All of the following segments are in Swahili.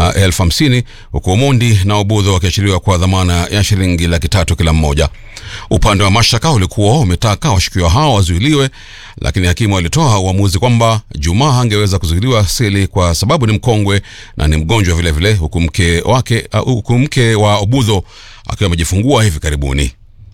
uh, elfu hamsini huku Omondi na Obudho wakiachiliwa kwa dhamana ya shilingi laki tatu kila mmoja. Upande wa mashtaka ulikuwa umetaka washukiwa hao wazuiliwe, lakini hakimu alitoa uamuzi kwamba Juma hangeweza kuzuiliwa seli kwa sababu ni mkongwe na ni mgonjwa vilevile, huku mke wake uh, huku mke wa Obudho akiwa amejifungua hivi karibuni.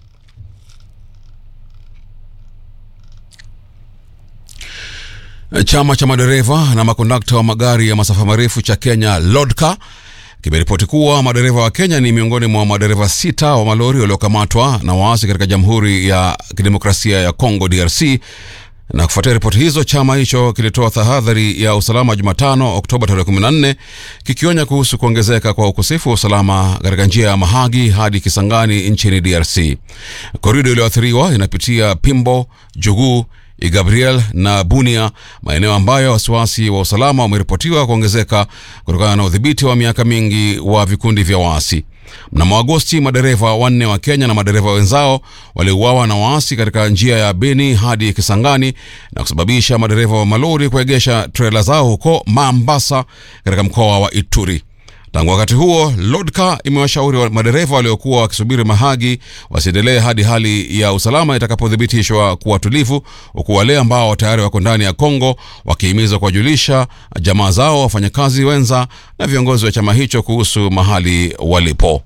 Chama cha madereva na makondakta wa magari ya masafa marefu cha Kenya LODCA kimeripoti kuwa madereva wa Kenya ni miongoni mwa madereva sita wa malori waliokamatwa na waasi katika Jamhuri ya Kidemokrasia ya Kongo DRC. Na kufuatia ripoti hizo, chama hicho kilitoa tahadhari ya usalama Jumatano, Oktoba tarehe 14, kikionya kuhusu kuongezeka kwa ukosefu wa usalama katika njia ya Mahagi hadi Kisangani nchini DRC. Korido iliyoathiriwa inapitia Pimbo, Juguu, Gabriel na Bunia, maeneo ambayo wasiwasi wa usalama wameripotiwa kuongezeka kutokana na udhibiti wa miaka mingi wa vikundi vya waasi. Mnamo Agosti, madereva wanne wa Kenya na madereva wenzao waliuawa na waasi katika njia ya Beni hadi Kisangani na kusababisha madereva wa malori kuegesha trela zao huko Mambasa katika mkoa wa Ituri. Tangu wakati huo, LODCA imewashauri wa madereva waliokuwa wakisubiri Mahagi wasiendelee hadi hali ya usalama itakapothibitishwa kuwa tulivu, huku wale ambao tayari wako ndani ya Kongo wakihimizwa kuwajulisha jamaa zao, wafanyakazi wenza na viongozi wa chama hicho kuhusu mahali walipo.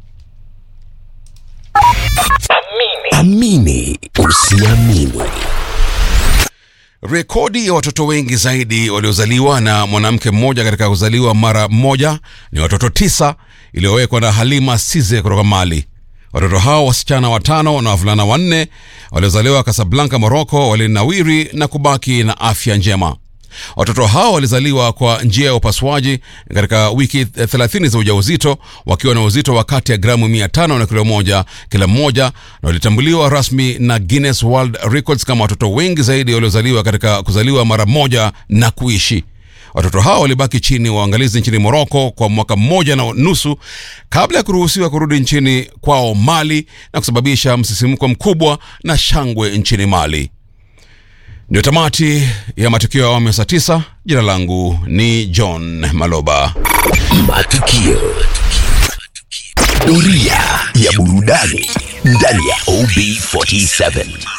Amini usiamini. Rekodi ya watoto wengi zaidi waliozaliwa na mwanamke mmoja katika kuzaliwa mara moja ni watoto tisa iliyowekwa na Halima Size kutoka Mali. Watoto hao wasichana watano na wavulana wanne waliozaliwa Kasablanka, Moroko, walinawiri na kubaki na afya njema. Watoto hao walizaliwa kwa njia ya upasuaji katika wiki 30 za ujauzito wakiwa na uzito wa kati ya gramu 500 na kilo moja kila mmoja, na walitambuliwa rasmi na Guinness World Records kama watoto wengi zaidi waliozaliwa katika kuzaliwa mara moja na kuishi. Watoto hao walibaki chini waangalizi nchini Moroko kwa mwaka mmoja na nusu kabla ya kuruhusiwa kurudi nchini kwao Mali na kusababisha msisimko mkubwa na shangwe nchini Mali. Ndio tamati ya matukio ya awamu ya saa tisa. Jina langu ni John Maloba. Matukio. Doria ya burudani ndani ya OB47.